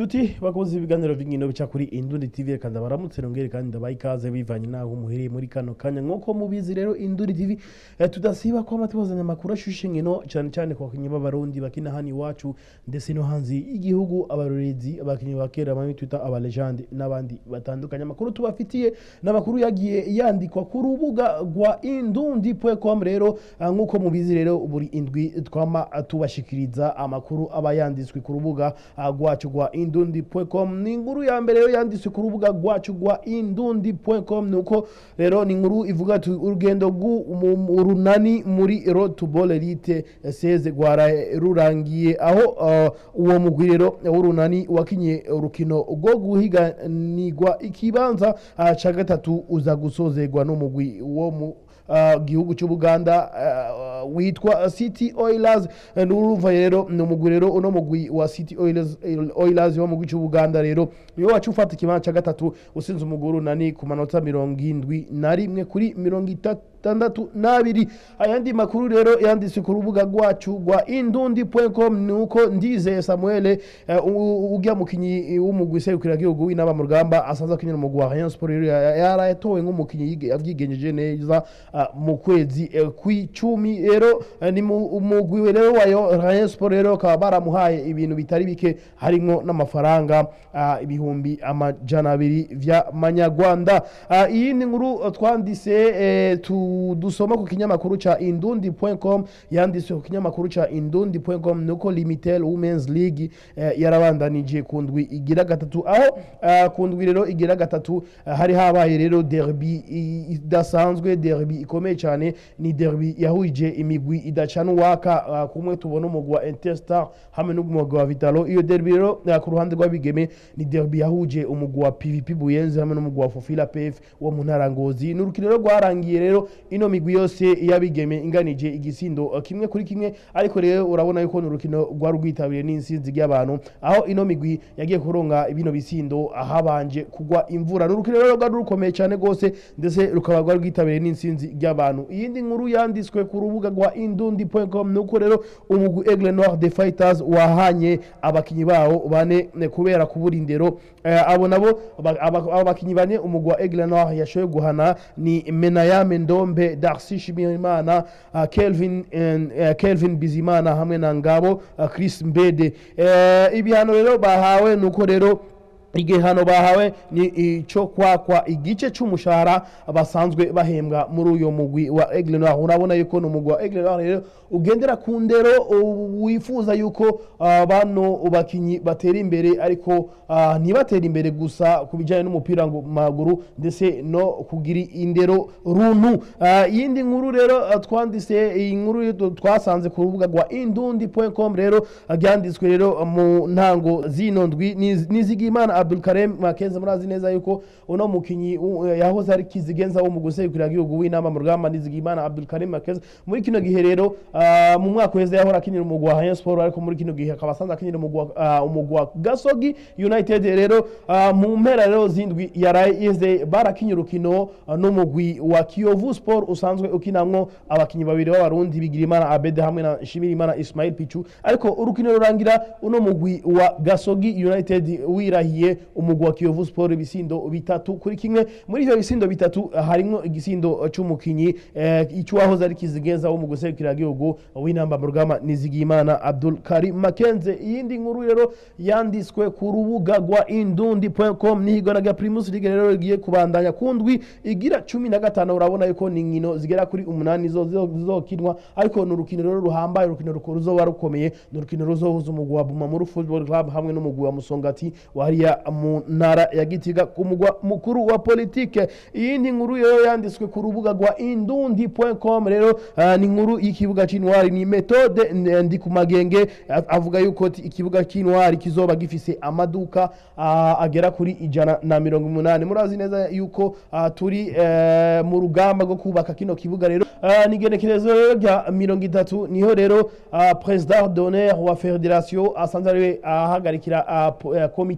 nshuti bakoze ibiganiro by'inkino bica kuri Indundi TV reka ndabaramutse nongere kandi ndabaha ikaze bivanye naho muhereye muri kano kanya nk'uko mubizi rero Indundi TV eh, tudasiba ko amatubazanya amakuru ashushe inkino cyane cyane ku bakinnyi b'abarundi bakina hano iwacu ndetse no hanze y'igihugu abarorezi abakinnyi ba kera bamwe twita abalegende n'abandi batandukanye amakuru tubafitiye n'amakuru yagiye yandikwa ku rubuga rwa indundi.com rero ah, nk'uko mubizi rero buri indwi twama tubashikiriza amakuru aba yanditswe ku rubuga ah, rwacu rwa indundi.com ni inkuru ya mbere rero yanditswe ku rubuga rwacu rwa indundi.com nuko rero ni inkuru ivuga ati urugendo rw'urunani muri road to ball elite seze rwaraye rurangiye aho uh, uwo mugwi rero w'urunani wakinye urukino rwo guhiganirwa ikibanza uh, ca gatatu uza gusozerwa n'umugwi wo mu uh, gihugu cy'ubuganda uh, witwa city oilers Eh, n'urumva rero ni umugwi rero uno mugwi wa city oilers, oilers wo mu gihugu cy'ubuganda rero niwe wacu ufata ikibanza cya gatatu usinze umugwi w'urunani ku manota mirongo indwi na rimwe kuri mirongo itandatu n'abiri ayandi makuru rero yanditse ku rubuga rwacu rwa indundi.com ni uko ndizeye samuel eh, u- ujya mukinyi w'umugwi serukiragihugu w'inama mu rugamba asanzwe akinira umugwi wa rayon sport rero ya- yaratowe nk'umukinyi yige- yavyigenjeje neza ah, mu kwezi eh, kw'icumi rero eh, ni mu- umugwi we rero wa Yo- rayon sport rero bakaba baramuhaye ibintu bitari bike harimwo n'amafaranga ah, ibihumbi amajana abiri vy'amanyarwanda Ah, iyindi nkuru eh, twanditse eh, tu- dusoma ku kinyamakuru ca indundi.com yanditswe ku kinyamakuru ca indundi.com nuko limitel women's league eh, yarabandanije ku ndwi igira gatatu aho ah, ku ndwi rero igira gatatu ah, hari habaye rero derby i- idasanzwe derby ikomeye cyane ni derby yahuje imigwi idacana uwaka ah, kumwe tubona umugwi wa interstar hamwe n'umugwi wa vitalo iyo derby rero ah, ku ruhande rw'abigeme ni derby yahuje umugwi wa pvp buyenzi hamwe n'umugwi wa fofila pf wo mu ntara ngozi ni urukino rero rwarangiye rero ino migwi yose y'abigeme inganije igisindo uh, kimwe kuri kimwe ariko rero urabona yuko ni urukino rwari rwitabiriye n'insinzi ry'abantu aho ino migwi yagiye kuronga bino bisindo habanje kugwa imvura ni urukino rero rwari rukomeye cyane rwose ndetse rukaba rwari rwitabiriye n'insinzi ry'abantu iyindi nkuru yanditswe ku rubuga rwa indundi.com ni uko rero umugwi aigle noir de fighters wahanye abakinyi bawo bane eh, kubera kubura indero Eh, abo nabo aba- aba- abo bakinyi bane umugwi wa aigle noir yashoboye guhana ni menayame ndombe darcy shimirimana uh, kelvin uh, kelvin bizimana hamwe na ngabo uh, chris mbede Eh, ibihano rero bahawe nuko rero igihano bahawe ni icyo kwakwa igice cy'umushahara basanzwe bahembwa muri uyu mugwi wa aigle noir urabona yuko ni umugwi wa aigle noir rero ugendera ku ndero u- wifuza yuko ah, bano bakinyi batera imbere ariko ah, ntibatera imbere gusa ku bijyanye n'umupira ngo- maguru ndetse no kugira indero runtu Ah, iyindi nkuru rero ah, twanditse iyi nkuru yo twasanze ku rubuga rwa indundi.com rero ah, ryanditswe rero mu ntango zino ndwi Niz- nizigimana abdul karem makeze murazi neza yuko uno mukinyi u- yahoze ari kizigenza wo mu guserukira igihugu w'inama mu rugamba nizigimana abdul karem makeze muri kino gihe rero ah, mu mwaka uheze yahora akinira umugwi wa Rayon Sport ariko muri kino gihe akaba asanzwe akinira umugwi wa- ah, umugwi wa Gasogi United rero ah, mu mpera rero zindwi yarayeze barakinye urukino ah, n'umugwi wa Kiyovu Sport usanzwe ukinamwo abakinyi babiri b'abarundi Bigirimana Abede hamwe na Shimirimana Ismail Pichu ariko urukino rurangira uno mugwi wa Gasogi United wirahiye umugwi wa Kiyovu Sport ibisindo bitatu kuri kimwe muri ivyo bisindo bitatu ah, harimwo igisindo c'umukinyi eh, icyuwahoze ari kizigenza wo mu guserukira igihugu w'inamba mu rugamba nizigimana Abdul Karim Makenze iyindi nkuru rero yanditswe ku rubuga rwa indundi.com nihigona rya Primus League rero rigiye kubandanya ku ndwi igira cumi na gatanu urabona yuko ni inkino zigera kuri umunani zo- zo- zizokinwa ariko ni urukino rero ruhambaye urukino rukuru ruzoba rukomeye ni urukino ruzohuza umugwi wa Bumamuru Football Club hamwe n'umugwi wa Musongati wariya mu ntara ya Gitega ku mugwa mukuru wa politike iyindi nkuru rero yanditswe ku rubuga rwa indundi.com rero ah, ni inkuru y'ikibuga c'intwari ni metode n- ndi ku magenge a- avuga yuko ti- ikibuga c'intwari kizoba gifise amaduka ah, agera kuri ijana na mirongo umunani murazi neza yuko ah, turi eh, mu rugamba rwo kubaka kino kibuga rero Ah, ni igenekerezo rero rya mirongo itatu niho rero ah, president d'honneur wa federation asanzwe ariwe ahagarikira ah, po- eh, komite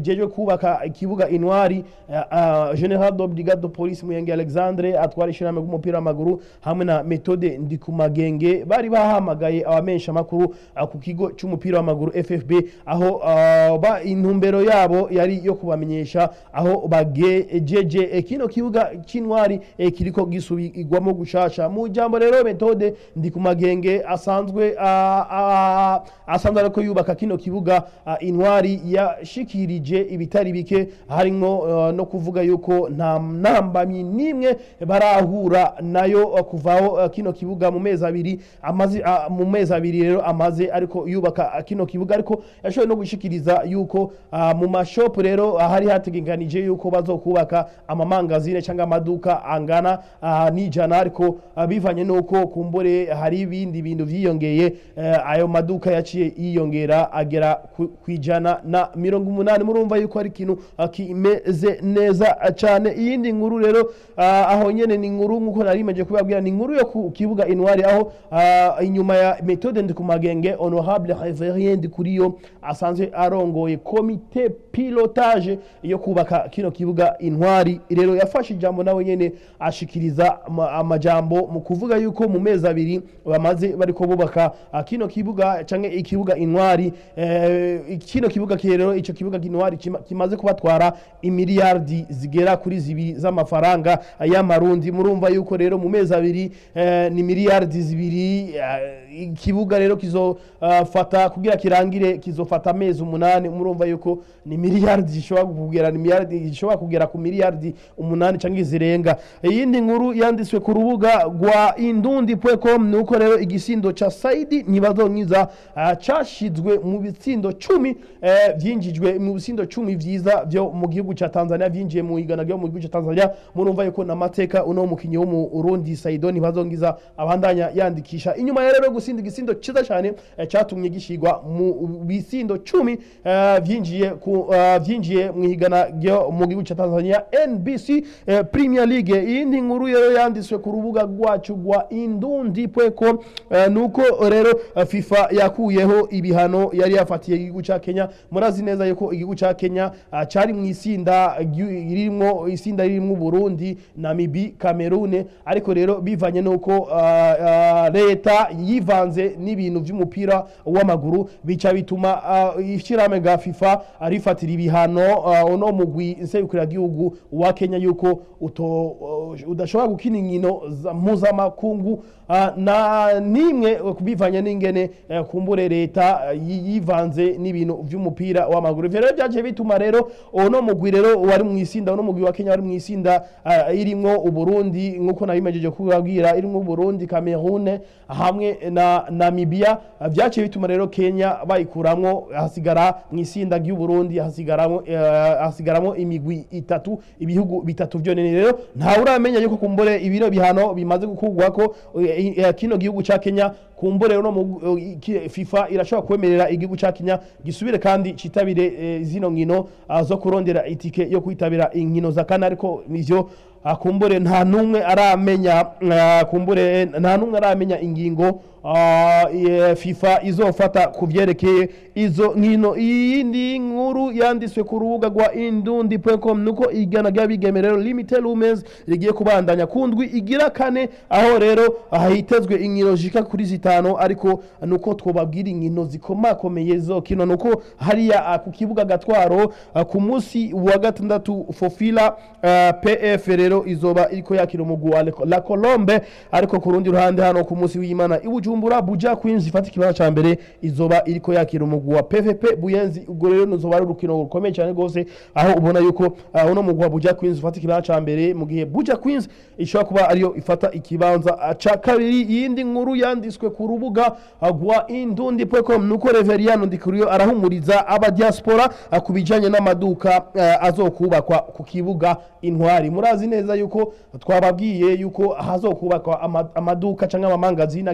ijejwe kubaka ikibuga intwari eh, ah, general de brigade de police muyenge alexandre atwara ishyirahamwe ry'umupira w'amaguru hamwe na metode ndikumagenge bari bahamagaye abamenyesha amakuru ah, ku kigo cy'umupira w'amaguru ffb aho ah, ba intumbero yabo yari yo kubamenyesha aho bagejeje eh, kino kibuga cy'intwari eh, kiriko gisubirwamo gushasha mu jambo rero metode ndikumagenge asanzwe ah, ah, asanzwe ariko yubaka kino kibuga ah, intwari yashikirije ibitari bike harimwo ah, no kuvuga yuko nta ntambamyi n'imwe barahura nayo ah, kuvaho ah, kino kibuga mu mezi abiri amaze ah, mu mezi abiri rero amaze ariko yubaka ah, kino kibuga ariko yashoboye no gushikiriza yuko ah, mu mashopu rero ah, hari hategekanije yuko bazokubaka amamangazine cyangwa amaduka angana ah, n'ijana ariko ah, bivanye n'uko kumbure hari ibindi bintu vyiyongeye eh, ayo maduka yaciye yiyongera agera ku ku ijana na mirongo umunani murumva yuko ari ikintu ah, kimeze neza ah, cyane iyindi nkuru rero ah, aho nyene ni inkuru nk'uko nari meje kubabwira ni inkuru yo ku kibuga intwari aho ah, inyuma ya metode ndikumagenge honorable reverien ndikuriyo asanzwe arongoye komite pilotage yo kubaka kino kibuga intwari rero yafashe ijambo nawe nyene ashikiriza ama- amajambo mu kuvuga yuko mu mezi abiri bamaze bariko bubaka ah, kino kibuga canke ikibuga intwari eh, kino kibuga rero ico kibuga intwari kima- kimaze kubatwara imiliyardi zigera kuri zibiri z'amafaranga y'amarundi murumva yuko rero mu mezi abiri eh, ni miliyardi zibiri eh, ikibuga rero kizofata kugira kirangire kizofata amezi umunani murumva yuko ni miliyardi zishobora kugera ni miliyardi zishobora kugera ku miliyardi umunani cyangwa zirenga iyindi nkuru yanditswe ku rubuga rwa indundi.com ni uko rero igisindo ca Saidi ntibazonkiza ah, cashizwe mu bitsindo cumi eh, vyinjijwe mu bitsindo cumi vyiza vyo mu gihugu ca Tanzania vyinjiye mu igana ryo mu gihugu ca Tanzania murumva yuko namateka uno mukinyi wo mu Burundi Saido ntibazonkiza abandanya yandikisha inyuma ya rero gusinda igisindo ciza cyane eh, catumye gishigwa mu bisindo cumi eh, vyinjiye ku eh, vyinjiye mu higana ryo mu gihugu ca Tanzania NBC eh, Premier League iyindi nkuru rero yanditswe ku rubuga rwacu rwa indundi.com eh, nuko rero eh, FIFA yakuyeho ibihano yari yafatiye igihugu ca Kenya murazi neza yuko igihugu ca Kenya ah, cari mu isinda ryu- ririmo isinda ririmo Burundi Namibi Cameroon ariko rero bivanye nuko ah, ah, leta yivanze n'ibintu vy'umupira w'amaguru bica bituma ah, ishyirahamwe ga FIFA rifatira ibihano ah, uno mugwi nserukiragihugu wa Kenya yuko uto uh, udashobora gukina inkino za- mpuzamakungu ah, na nimwe bivanye n'ingene eh, kumbure leta eh, yi- yivanze n'ibintu vy'umupira w'amaguru ivyo rero byaje bituma rero uno mugwi rero wari mu isinda uno mugwi wa Kenya wari mu isinda ah, irimwo Uburundi nkuko nabimejeje kubabwira irimwo Uburundi Cameroon hamwe na Namibia ah, vyaciye bituma rero Kenya bayikuramwo hasigara mu isinda ry'Uburundi hasigaramo eh, hasigaramo imigwi itatu ibihugu bitatu vyonene rero nta uramenya yuko kumbure ibiro bihano bimaze gukugwako eh, eh, kino gihugu ca Kenya kumbure uno mu- eh, ki- FIFA irashobora kwemerera igihugu ca Kenya gisubire kandi citabire eh, zino nkino ah, zo kurondera itike yo kwitabira inkino za kana ariko ivyo ah, kumbure nta numwe aramenya ah, kumbure nta numwe aramenya ingingo ah, eh, FIFA izofata ku vyerekeye izo nkino iyindi nkuru yanditswe ku rubuga rwa indundi.com nuko igana ry'abigeme rero limited women's rigiye kubandanya ku ndwi igira kane aho rero hitezwe inkino zishika kuri zitanu ariko nuko twobabwira inkino zikomakomeye zo kino nuko hariya ah, ku kibuga gatwaro ah, ku munsi wa gatandatu fofila ah, pf rero izoba iriko yakira umugwi wa Le- la colombe ariko ku rundi ruhande hano ku munsi w'imana i bujumbura buja queens ifata ikibanza ca mbere izoba iriko yakira umugwi wa pvp buyenzi ubwo rero nuzoba ari urukino rukomeye cyane rwose aho ubona yuko ah, uno mugwi wa buja queens ufata ikibanza ca mbere mu gihe buja queens ishobora kuba ariyo ifata ikibanza ah, ca kabiri iyindi nkuru yanditswe ku rubuga ah, rwa indundi.com nuko reveriano ndikuriyo arahumuriza abadiaspora ah, ku bijanye n'amaduka ah, azokubakwa ku kibuga intwari murazi neza yuko twababwiye yuko hazokubakwa ama- amaduka cyangwa amamangazini agera kuri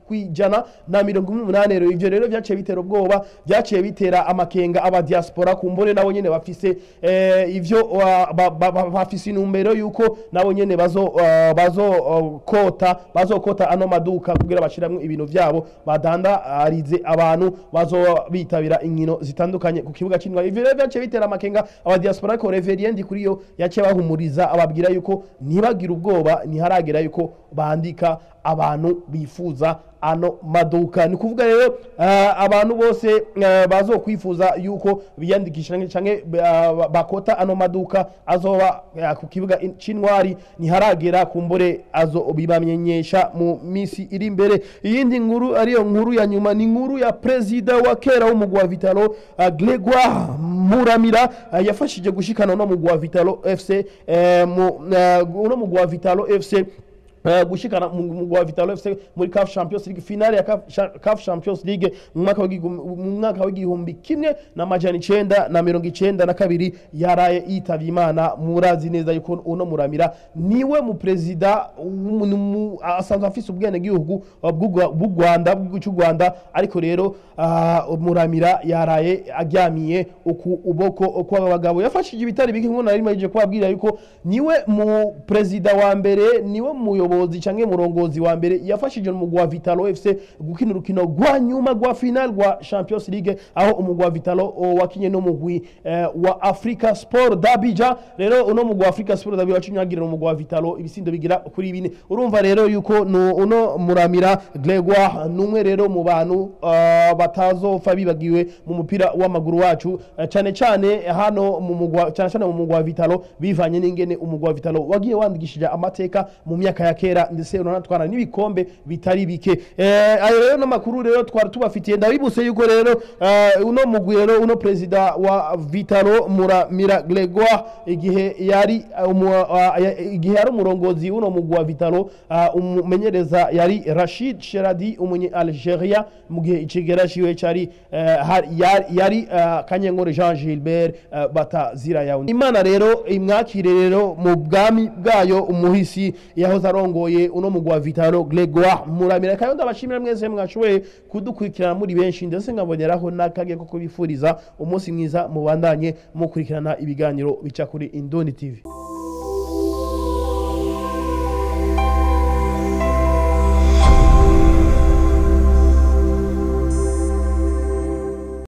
kwijana na mirongo ine n'umunani rero ivyo rero vyaciye bitera ubwoba vyaciye bitera amakenga aba diaspora kumbone nabo nyene bafise eh, ivyo uh, ba- ba- ba- bafise intumbero yuko nabo nyene bazo uh, bazo uh, kota bazokota ano maduka kugira bashiramwe ibintu vyabo badandarize abantu bazo bitabira inkino zitandukanye ku kibuga c'intwari ivyo rero vyaciye bitera amakenga aba diaspora ariko reveriendi kuri yo yaciye bahumuriza ababwira yuko ntibagire ubwoba ntiharagera yuko bandika abantu bifuza ano maduka ni kuvuga rero uh, abantu bose uh, bazokwifuza yuko biyandikisha canke- canke uh, bakota ano maduka azoba uh, ku kibuga in- c'intwari ntiharagera kumbure azobibamenyesha mu misi iri imbere iyindi nkuru ariyo nkuru ya nyuma ni nkuru ya perezida wa kera w'umugwi wa vitalo uh, gregoire muramira uh, yafashije gushikana no mugwi wa vitalo fc eh, mu, uh, uno mugwi wa vitalo fc Uh, gushikana mu mugwi wa Vitalo FC muri CAF Champions League finale ya CAF, Cha- CAF Champions League mu mwaka w'igihumbi- mu mwaka w'igihumbi kimwe na majana icenda na mirongo icenda na kabiri yaraye yitavye imana murazi neza yuko uno muramira niwe mu perezida w'umu- numu- asanzwe afise ubwene gihugu bw'u Rwanda bw'igihugu cy'u Rwanda ariko rero uh, muramira yaraye aryamiye uku uboko kw'aba bagabo yafashije ibitari bike nk'uko nari maze kubabwira yuko niwe mu perezida wa mbere niwe muyobozi canke murongozi wa mbere yafashije umugwi wa Vitalo FC gukina urukino rwa nyuma rwa final rwa Champions League aho umugwi wa Vitalo o, wakinye n'umugwi eh, wa Africa Sport d'Abidjan rero uno mugwi wa Africa Sport d'Abidjan wacinyagirira umugwi wa Vitalo ibisindo bigira kuri bine urumva rero yuko no, uno muramira Gregoire numwe rero mu bantu uh, batazopfa bibagiwe mu mupira w'amaguru wacu uh, cane cane hano mu mugwi wa- cane cane mu mugwi wa Vitalo bivanye n'ingene umugwi wa Vitalo wagiye wandikishije amateka mu myaka ya kera ndetse uranatwara n'ibikombe bitari bike eh, ayo rero n'amakuru rero twari tubafitiye ndabibuse yuko rero uh, uno mugwi rero uno perezida wa Vitalo Muramira Gregoire igihe yari uh, umu, uh, ya- igihe yari umurongozi w'uno mugwi wa Vitalo uh, umumenyereza yari Rashid Sheradi umunye Algeria mu gihe icigera ciwe cari uh, har- yari, yari uh, Kanyenkore Jean Gilbert uh, batazira yawe Imana rero imwakire rero mu bwami bwayo umuhisi yahoze arongoye uno mugwi wa Vitalo Gregoire Muramira kandi ndabashimira mwese mwashoboye kudukurikirana muri benshi ndetse nkaboneraho n'akage ko kubifuriza umunsi mwiza mubandanye mukurikirana ibiganiro bica kuri Indoni TV